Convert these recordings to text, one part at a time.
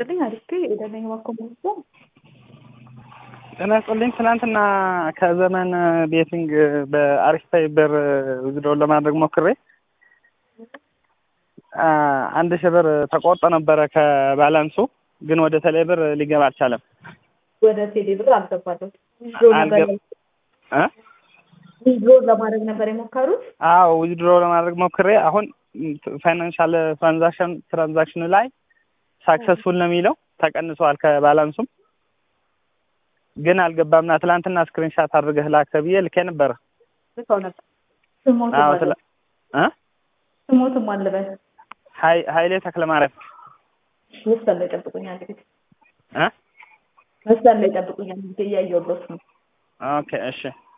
ይስጥልኝ። አሪፍ የደነኝ ማኮመንቶ ጤና ይስጥልኝ። ትናንትና ከዘመን ቤቲንግ በአሪፍ ፋይበር ውዝድሮውን ለማድረግ ሞክሬ አንድ ሺህ ብር ተቆርጦ ነበረ ከባላንሱ፣ ግን ወደ ቴሌ ብር ሊገባ አልቻለም። ወደ ቴሌ ብር አልገባለም። ዊዝድሮ ለማድረግ ነበር የሞከሩት። አዎ ዊዝድሮ ለማድረግ ሞክሬ አሁን ፋይናንሻል ትራንዛክሽን ትራንዛክሽኑ ላይ ሳክሰስፉል ነው የሚለው ተቀንሷል ከባላንሱም ግን አልገባምና ትላንትና ስክሪንሻት አድርገህ ላክ ተብዬ ልኬ ነበረ። ልከው ነበር። ስሞትም አዎ አለበት እ ስሞትም አለበት። ሀይ- ሀይሌ ተክለማርያም መስመር ላይ ጠብቁኝ አንድ ጊዜ እ መስመር ላይ ጠብቁኝ አንድ ጊዜ እያየሁለት ነው። ኦኬ እሺ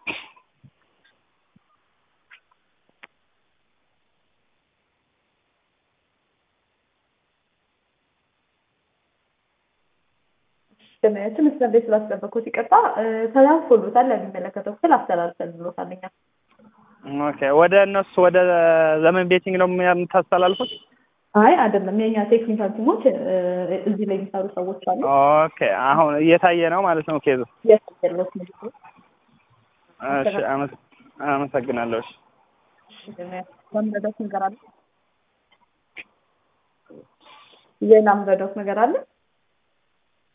ገመያችን መስመር ላይ ስላስጠበቅኩት ይቅርታ። ተላልፎሎታል ለሚመለከተው ክፍል አስተላልፈልሎታል። እኛ ኦኬ ወደ እነሱ ወደ ዘመን ቤቲንግ ነው የምታስተላልፉት? አይ አይደለም፣ የእኛ ቴክኒካል ቲሞች እዚህ ላይ የሚሰሩ ሰዎች አሉ። ኦኬ አሁን እየታየ ነው ማለት ነው ኬዙ። የስሎት ምልክት እሺ አመስ- አመሰግናለሁ። እሺ መምረዳት ነገር አለ ሌላ ምረዳት ነገር አለ